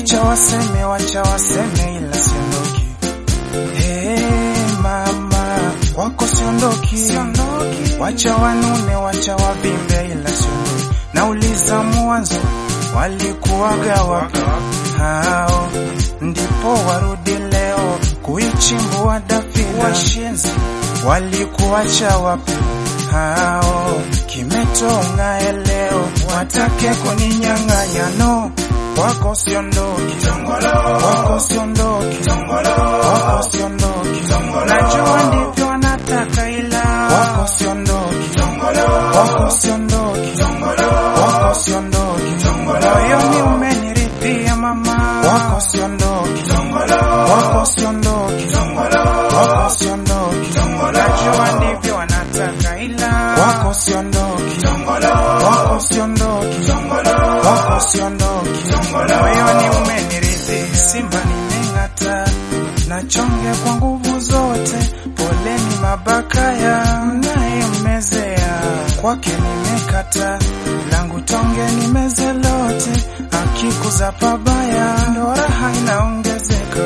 Wacha waseme, wacha waseme, ila siondoki. Hey, mama kwako siondoki, siondoki. Wacha wanune, wacha wavimbe, ila siondoki. Nauliza mwanzo walikuwaga wapi hao, ndipo warudi leo kuichimbua dafina. Washenzi walikuwacha wapi hao, kimetonga eleo, watake kuninyang'anya no wako siondoki, wako siondoki, wako siondoki, najua ndivyo wanataka ila wako siondoki, wako siondoki, wako siondoki, moyoni umeniridhia mama, wako siondoki, wako siondoki, wako siondoki, najua ndivyo wanataka ila wako siondoki, wako siondoki, wako siondoki, moyoni umeniridhia, simba nimeng'ata na chonge kwa nguvu zote, poleni mabakaya mnayemmezea, kwake nimekata langu tonge nimeze lote, akikuza pabaya ndo raha inaongezeka.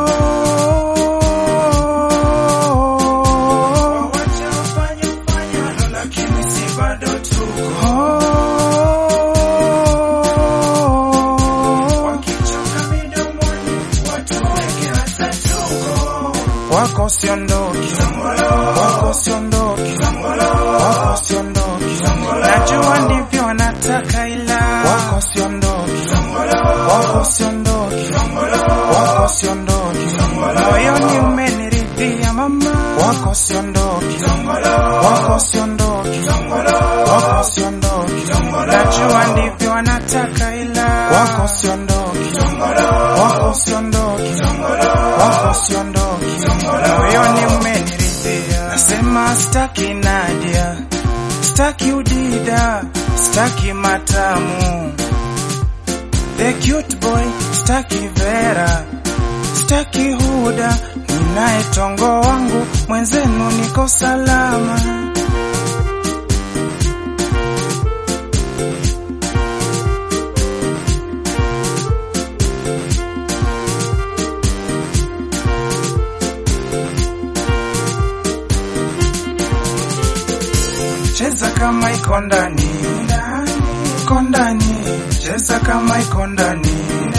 Oh, wacha ufanye ufanyalo, lakini si bado tuko. Oh, wakichoka midomoni watuweke hata tuko. Wako siondoki, wako siondoki, wako siondoki, najua ndivyo wanataka ila wako siondoki, wako siondoki, wako siondoki, moyoni umeniridhia mama, wako siondoki, wako siondoki, wako siondoki, najua ndivyo wanataka ila wako siondoki, wako siondoki, wako siondoki, moyoni umeniridhia, nasema staki Nadia, staki udida, staki matamu The cute boy, staki Vera, staki Huda, ninaye tongo wangu, mwenzenu niko salama. Cheza kama iko ndani, iko ndani, cheza kama iko ndani,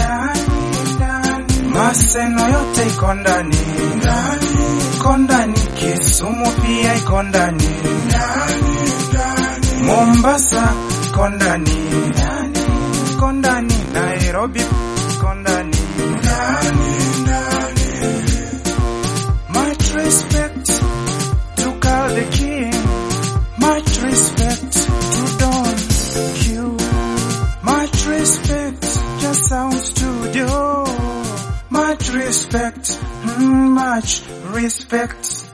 maseno yote iko ndani, iko ndani, Kisumu pia iko ndani, Mombasa iko ndani, iko ndani, Nairobi iko ndani, much respect to Carl the King. Much respect to Don Q. Much respect to Sound Studio. Much respect, mm, much respect